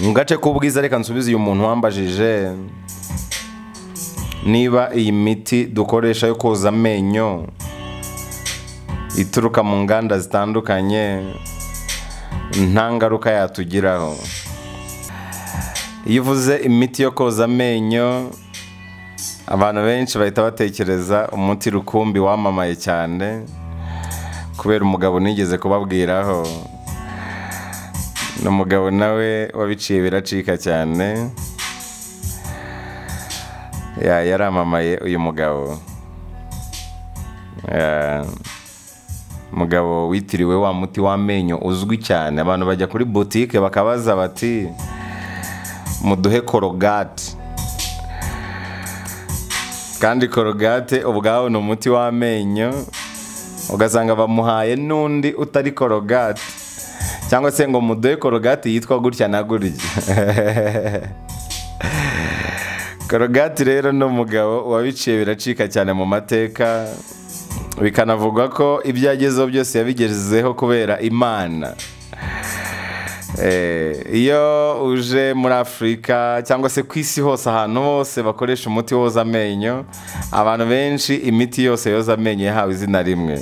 mu gace k'ubwiza reka nsubize uyu muntu wambajije niba iyi miti dukoresha yo koza amenyo ituruka mu nganda zitandukanye nta ngaruka yatugiraho iyo uvuze imiti yo koza amenyo abantu benshi bahita batekereza umuti rukumbi wamamaye cyane kubera umugabo nigeze kubabwiraho ni umugabo nawe wabiciye biracika cyane yaramamaye uyu mugabo umugabo witiriwe wa muti w'amenyo uzwi cyane abantu bajya kuri butike bakabaza bati muduhe korogati kandi korogate ubwawe ni umuti w'amenyo ugasanga bamuhaye n'undi utari korogate cyangwa se ngo muduhe korogate yitwa gutya na gutya korogate rero ni umugabo wabiciye biracika cyane mu mateka bikanavugwa ko ibyo agezeho byose yabigezeho kubera imana iyo uje muri afurika cyangwa se ku isi hose ahantu hose bakoresha umuti woza amenyo abantu benshi imiti yose yoza amenyo yahawe izina rimwe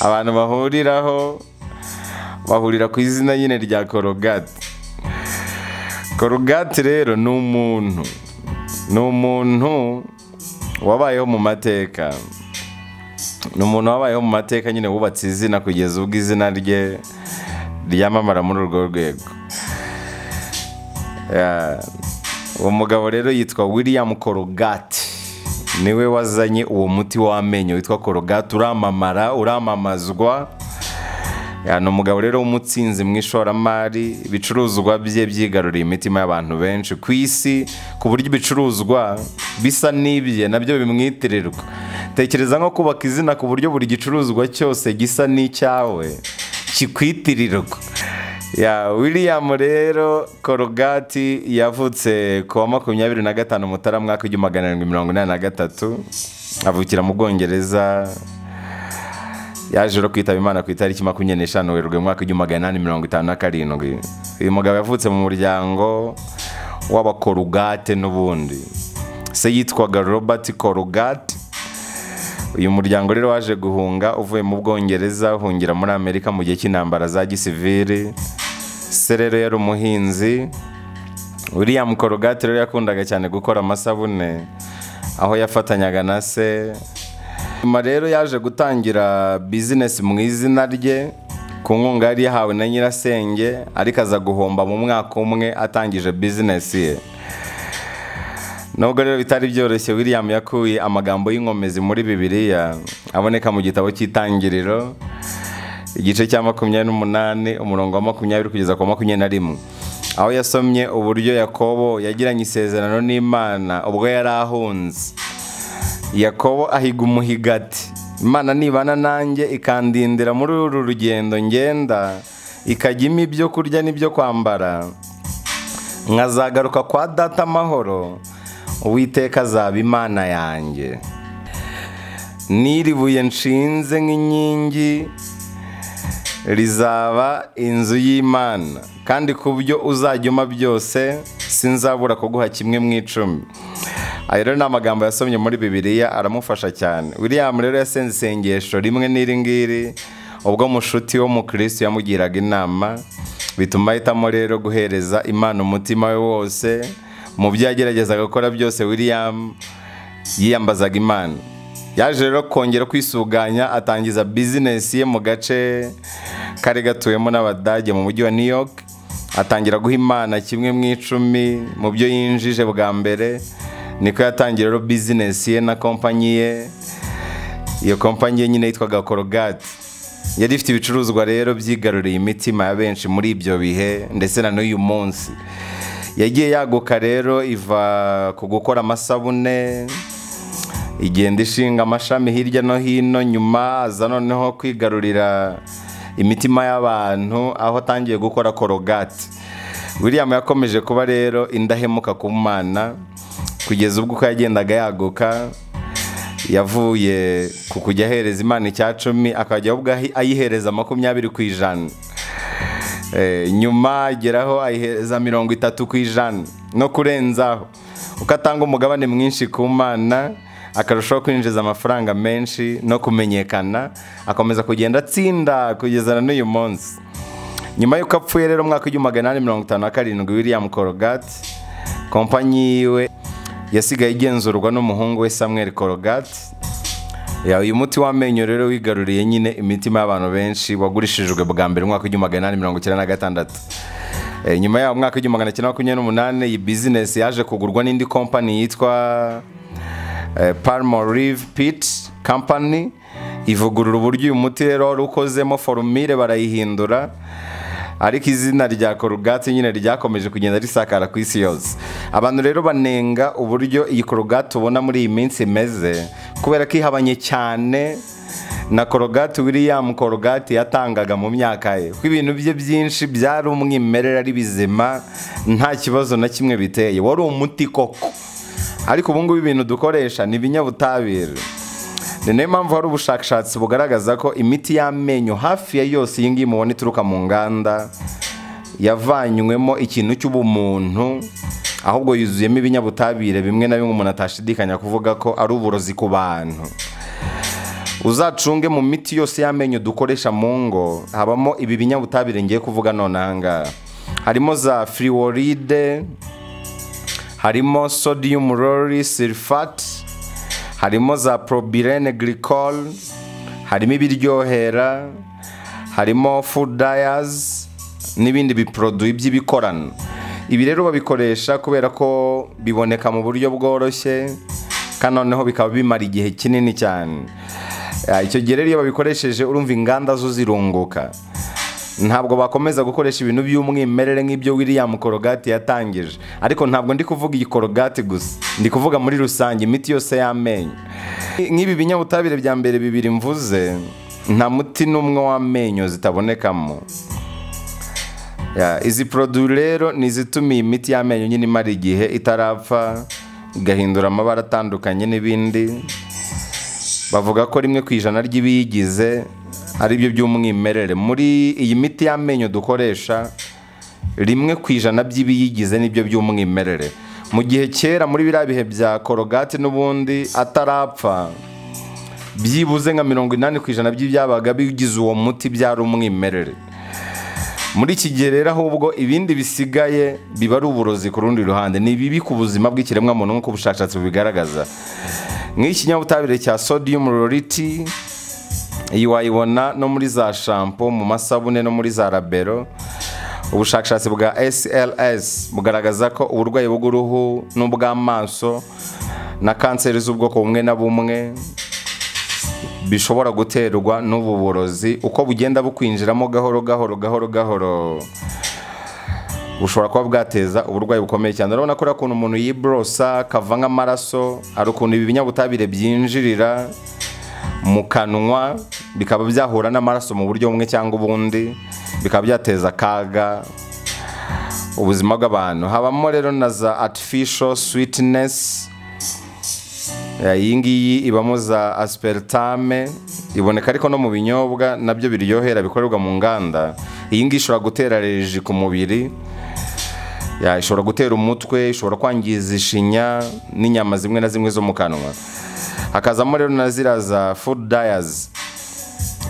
abantu bahuriraho bahurira ku izina nyine rya korogati korogati rero ni umuntu ni umuntu wabayeho mu mateka ni umuntu wabayeho mu mateka nyine wubatse izina kugeza ubwo izina rye ryamamara muri urwo rwego uwo mugabo rero yitwa william korogati niwe wazanye uwo muti w'amenyo witwa korogati uramamara uramamazwa ni umugabo rero w'umutsinzi mu ishoramari ibicuruzwa bye byigaruriye imitima y'abantu benshi ku isi ku buryo ibicuruzwa bisa n'ibye nabyo bimwitirirwa tekereza nko kubaka izina ku buryo buri gicuruzwa cyose gisa n'icyawe kikwitirirwa ya william rero korogati yavutse ku wa makumyabiri na gatanu mutarama w'igihumbi magana arindwi mirongo inani na gatatu avukira mu bwongereza yaje no kwitaba imana ku itariki makumyabiri n'eshanu werurwe mu mwaka w'igihumbi magana inani mirongo itanu na karindwi uyu mugabo yavutse mu muryango w'abakorogate n'ubundi se yitwaga robert korogate uyu muryango rero waje guhunga uvuye mu bwongereza uhungira muri amerika mu gihe cy'intambara za gisivili se rero yari umuhinzi william korogate rero yakundaga cyane gukora amasabune aho yafatanyaga na se nyuma rero yaje gutangira bizinesi mu izina rye ku nkunga yari yahawe na nyirasenge ariko aza guhomba mu mwaka umwe atangije bizinesi ye nubwo rero bitari byoroshye william yakuye amagambo y'inkomezi muri bibiliya aboneka mu gitabo cy'itangiriro igice cya makumyabiri n'umunani umurongo wa makumyabiri kugeza ku makumyabiri na rimwe aho yasomye uburyo yakobo yagiranye isezerano n'imana ubwo yari ahunze yakobo ahiga umuhigati imana nibana nanjye ikandindira muri uru rugendo ngenda ikajya impa ibyo kurya n'ibyo kwambara nkazagaruka kwa data amahoro uwiteka azaba imana yanjye niribuye nshinze nk'inkingi rizaba inzu y'imana kandi ku byo uzajya uma byose sinzabura kuguha kimwe mu icumi ayo rero ni amagambo yasomye muri bibiliya aramufasha cyane william rero yasenze isengesho rimwe n'iri ngiri ubwo mushuti wo mu kirisitu yamugiraga inama bituma ahitamo rero guhereza imana umutima we wose mu byo yageragezaga gukora byose william yiyambazaga imana yaje rero kongera kwisuganya atangiza bizinesi ye mu gace kari gatuwemo n'abadage mu mujyi wa new york atangira guha imana kimwe mu icumi mu byo yinjije bwa mbere niko yatangira rero bizinesi ye na kompanyi ye iyo kompanyi ye nyine yitwaga korogati yari ifite ibicuruzwa rero byigaruriye imitima ya benshi muri ibyo bihe ndetse na n'uyu munsi yagiye yaguka rero iva ku gukora amasabune igenda ishinga amashami hirya no hino nyuma aza noneho kwigarurira imitima y'abantu aho atangiye gukora korogati william yakomeje kuba rero indahemuka ku mwana kugeza ubwo uko yagendaga yaguka yavuye ku kujya ahereza imana icya cumi akajya ahubwo ayihereza makumyabiri ku ijana Eh, nyuma ageraho ayihereza mirongo itatu ku ijana no kurenzaho uko atanga umugabane mwinshi ku mana akarushaho kwinjiza amafaranga menshi no kumenyekana akomeza kugenda atsinda kugeza na n'uyu munsi nyuma y'uko apfuye rero mu mwaka w'igihumbi magana inani mirongo itanu na karindwi william corogate kompanyi yiwe yasigaye igenzurwa n'umuhungu we samuel corogate ya uyu muti w'amenyo rero wigaruriye nyine imitima y'abantu benshi wagurishijwe bwa mbere mu mwaka w'igihumbi magana inani mirongo icyenda na gatandatu Eh, nyuma yaho mu mwaka w'igihumbi magana cyenda makumyabiri n'umunani iyi bizinesi yaje kugurwa n'indi kompani yitwa eh, Palmolive Pit Company ivugurura uburyo uyu muti rero wari ukozemo forumire barayihindura ariko izina rya korogati nyine ryakomeje kugenda risakara ku isi yose abantu rero banenga uburyo iyi korogati ubona muri iyi minsi imeze kubera ko ihabanye cyane na korogati william korogati yatangaga mu myaka ye ko ibintu bye byinshi byari umwimerere ari bizima nta kibazo na kimwe biteye wari umuti koko ariko ubu ngubu ibintu dukoresha ni ibinyabutabire ni nayo mpamvu hari ubushakashatsi bugaragaza ko imiti y'amenyo hafi ya yose iyi ngiyi mubona ituruka mu nganda yavanywemo ikintu cy'ubumuntu ahubwo yuzuyemo ibinyabutabire bimwe na bimwe umuntu atashidikanya kuvuga ko ari uburozi ku bantu uzacunge mu miti yose y'amenyo dukoresha mu ngo habamo ibi binyabutabire ngiye kuvuga none ahangaha harimo za fluoride harimo sodium lori sulfate harimo za probirene glycol harimo ibiryohera harimo food dyers n'ibindi biproduwi by'ibikorano ibi rero babikoresha kubera ko biboneka mu buryo bworoshye kandi noneho bikaba bimara igihe kinini cyane Ah, icyo gihe rero iyo babikoresheje urumva inganda zo zirunguka ntabwo bakomeza gukoresha ibintu by'umwimerere nk'ibyo william korogati yatangije ariko ntabwo ndi kuvuga iyi korogati gusa ndi kuvuga muri rusange imiti yose y'amenyo nk'ibi binyabutabire bya mbere bibiri mvuze nta muti n'umwe w'amenyo zitabonekamo Ya, izi poroduwi rero ni izituma iyi miti y'amenyo nyine imara igihe itarapfa igahindura amabara atandukanye n'ibindi bavuga ko rimwe ku ijana ry'ibiyigize ari byo by'umwimerere muri iyi miti y'amenyo dukoresha rimwe ku ijana by'ibiyigize nibyo by'umwimerere mu gihe kera muri biriya bihe bya korogati n'ubundi atarapfa byibuze nka mirongo inani ku ijana by'ibyabaga bigize uwo muti byari umwimerere muri iki gihe rero ahubwo ibindi bisigaye biba ari uburozi ku rundi ruhande ni bibi ku buzima bw'ikiremwamuntu nk'uko ubushakashatsi bubigaragaza nk'ikinyabutabire cya sodium loriti iyi wayibona no muri za shampo mu masabune no muri za rabero ubushakashatsi bwa SLS bugaragaza ko uburwayi bw'uruhu n'ubw'amaso na kanseri z'ubwoko bumwe na bumwe bishobora guterwa n'ubu burozi uko bugenda bukwinjiramo gahoro gahoro gahoro gahoro bushobora kuba bwateza uburwayi bukomeye cyane urabona ko uriya kuntu umuntu yiborosa kava nk'amaraso hari ukuntu ibi binyabutabire byinjirira mu kanwa bikaba byahura n'amaraso mu buryo bumwe cyangwa ubundi bikaba byateza akaga ubuzima bw'abantu habamo rero na za artificial sweetness Ya, iyi ngiyi ibamo za aspertame iboneka ariko no mu binyobwa nabyo biryohera bikorerwa mu nganda iyi ngiyi ishobora gutera reji ku mubiri Ya, ishobora gutera umutwe ishobora kwangiza ishinya n'inyama zimwe na zimwe zo mu kanwa hakazamo rero na ziriya za food dyers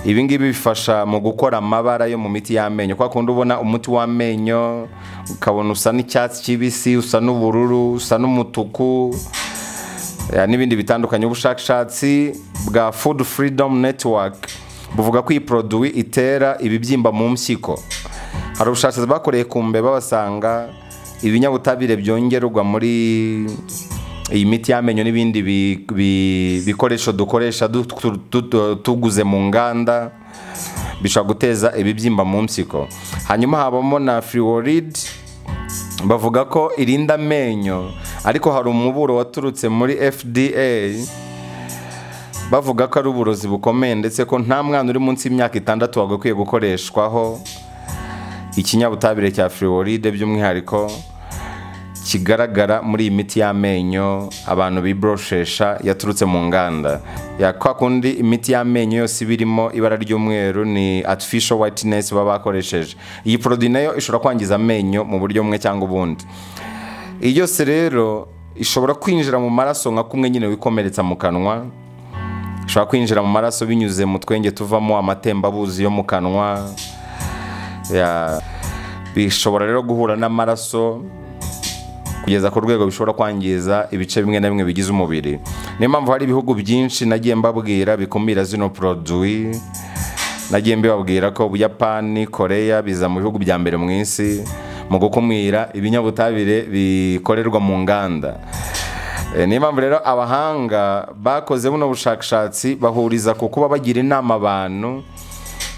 ibi ngibi bifasha mu gukora amabara yo mu miti y'amenyo kwa kundi ubona umuti w'amenyo ukabona usa n'icyatsi kibisi usa n'ubururu usa n'umutuku eh, n'ibindi bitandukanye ubushakashatsi bwa food freedom network buvuga ko iyi poroduwi itera ibibyimba mu mpyiko hari ubushakashatsi bakoreye ku mbeba basanga ibinyabutabire byongerwa muri iyi miti y'amenyo n'ibindi bi- bi- bikoresho dukoresha du- tu- tu- tuguze mu nganda bishobora guteza ibibyimba mu mpyiko hanyuma habamo na fluoride bavuga ko irinda amenyo ariko hari umuburo waturutse muri FDA bavuga ko ari uburozi bukomeye ndetse ko nta mwana uri munsi y'imyaka itandatu wagakwiye gukoreshwaho ikinyabutabire cya fluoride by'umwihariko kigaragara muri iyi miti y'amenyo abantu biboroshesha yaturutse mu nganda ya kwa kundi imiti y'amenyo yose iba irimo ibara ry'umweru ni artificial whiteness baba bakoresheje iyi produit nayo ishobora kwangiza amenyo mu buryo bumwe cyangwa ubundi iyi yose rero ishobora kwinjira mu maraso nka kumwe nyine wikomeretsa mu kanwa ishobora kwinjira mu maraso binyuze mu twenge tuvamo amatembabuzi yo mu kanwa Ya, bishobora rero guhura n'amaraso kugeza ku rwego bishobora kwangiza ibice bimwe na bimwe bigize umubiri niyo mpamvu hari ibihugu byinshi nagiye mbabwira bikumira zino produit nagiye mbibabwira ko ubuyapani koreya biza mu bihugu bya mbere mu isi mu gukumira ibinyabutabire bikorerwa mu nganda Eh, niyo mpamvu rero abahanga bakoze buno bushakashatsi bahuriza ku kuba bagira inama abantu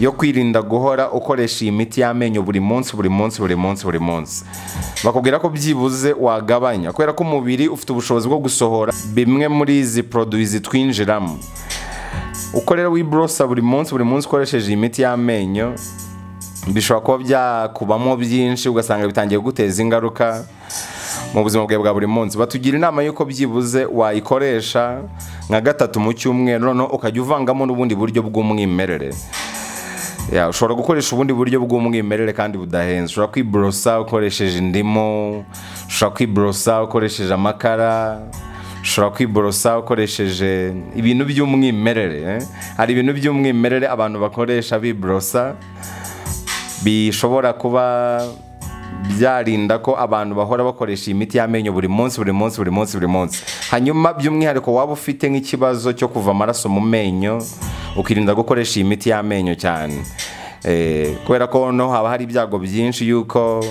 yo kwirinda guhora ukoresha iyi miti y'amenyo buri munsi buri munsi buri munsi buri munsi bakubwira ko byibuze wagabanya kubera ko umubiri ufite ubushobozi bwo gusohora bimwe muri izi produwi zitwinjiramo uko rero wiborosa buri munsi buri munsi ukoresheje iyi miti y'amenyo bishobora kuba byakubamo byinshi ugasanga bitangiye kuguteza ingaruka mu buzima bwawe bwa buri munsi batugira inama y'uko byibuze wayikoresha nka gatatu mu cyumweru noneho ukajya uvangamo n'ubundi buryo bw'umwimerere Ya, ushobora gukoresha ubundi buryo bw'umwimerere kandi budahenze ushobora kwiborosa ukoresheje indimu ushobora kwiborosa ukoresheje amakara ushobora kwiborosa ukoresheje ibintu by'umwimerere eh. hari ibintu by'umwimerere abantu bakoresha biborosa bishobora kuba byarinda ko abantu bahora bakoresha iyi miti y'amenyo buri munsi buri munsi buri munsi buri munsi hanyuma by'umwihariko waba ufite nk'ikibazo cyo kuva amaraso mu menyo ukirinda gukoresha iyi miti y'amenyo cyane Eh, kubera ko no haba hari ibyago byinshi y'uko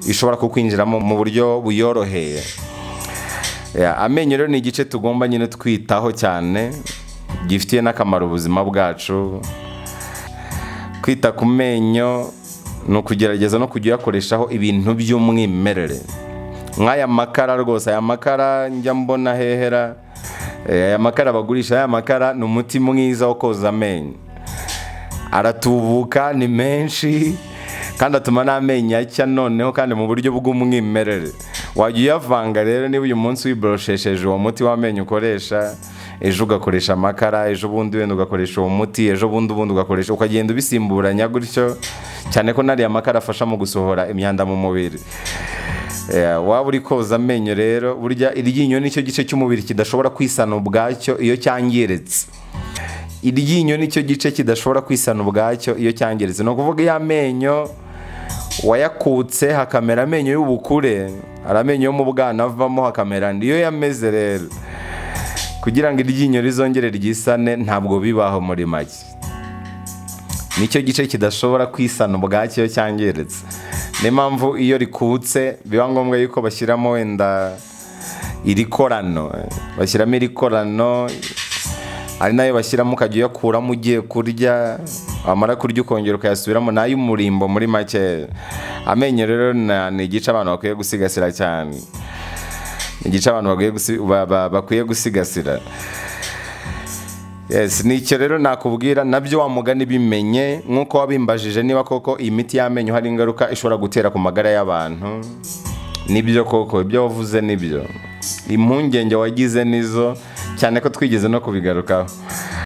ishobora kukwinjiramo mu buryo buyoroheye Ya, amenyo rero ni igice tugomba nyine twitaho cyane gifitiye n'akamaro ubuzima bwacu kwita ku menyo ni ukugerageza no kujya uyakoreshaho ibintu by'umwimerere nk'aya makara rwose aya makara njya mbona hehera Eh, aya makara bagurisha aya makara ni umuti mwiza wo koza amenyo aratubuka ni menshi kandi atuma n'amenyo acya noneho kandi mu buryo bw'umwimerere wajya uyavanga rero niba uyu munsi wiboroshesheje uwo muti w'amenyo ukoresha ejo ugakoresha amakara ejo bundi wenda ugakoresha uwo muti ejo bundi ubundi ugakoresha ukagenda ubisimburanya gutyo cyane ko n'ariya makara afasha mu gusohora imyanda mu mubiri Eh, waba uri koza amenyo rero burya iryinyo nicyo gice cy'umubiri kidashobora kwisana ubwacyo iyo cyangiritse iryinyo nicyo gice kidashobora kwisana ubwacyo iyo cyangiritse ni ukuvuga iyo amenyo wayakutse hakamera amenyo y'ubukure hari amenyo yo mu bwana avamo hakamera niyo yameze rero kugira ngo iryinyo rizongere ryisane ntabwo bibaho muri make nicyo gice kidashobora kwisana ubwacyo iyo cyangiritse niyo mpamvu iyo rikutse biba ngombwa yuko bashyiramo wenda iri korano bashyiramo iri korano ari nayo bashyiramo ukajya uyakuramo ugiye kurya wamara kurya ukongera ukayasubiramo ni ay'umurimbo muri make amenyo rero na- ni igice abantu bakwiye gusigasira cyane ni igice abantu bakwiye gusi- ba- ba- bakwiye gusigasira Yes, ni icyo rero nakubwira nabyo wa mugani bimenye nk'uko wabimbajije niba koko iyi miti y'amenyo hari ingaruka ishobora gutera ku magara y'abantu nibyo koko ibyo wavuze nibyo impungenge wagize nizo cyane ko twigeze no kubigarukaho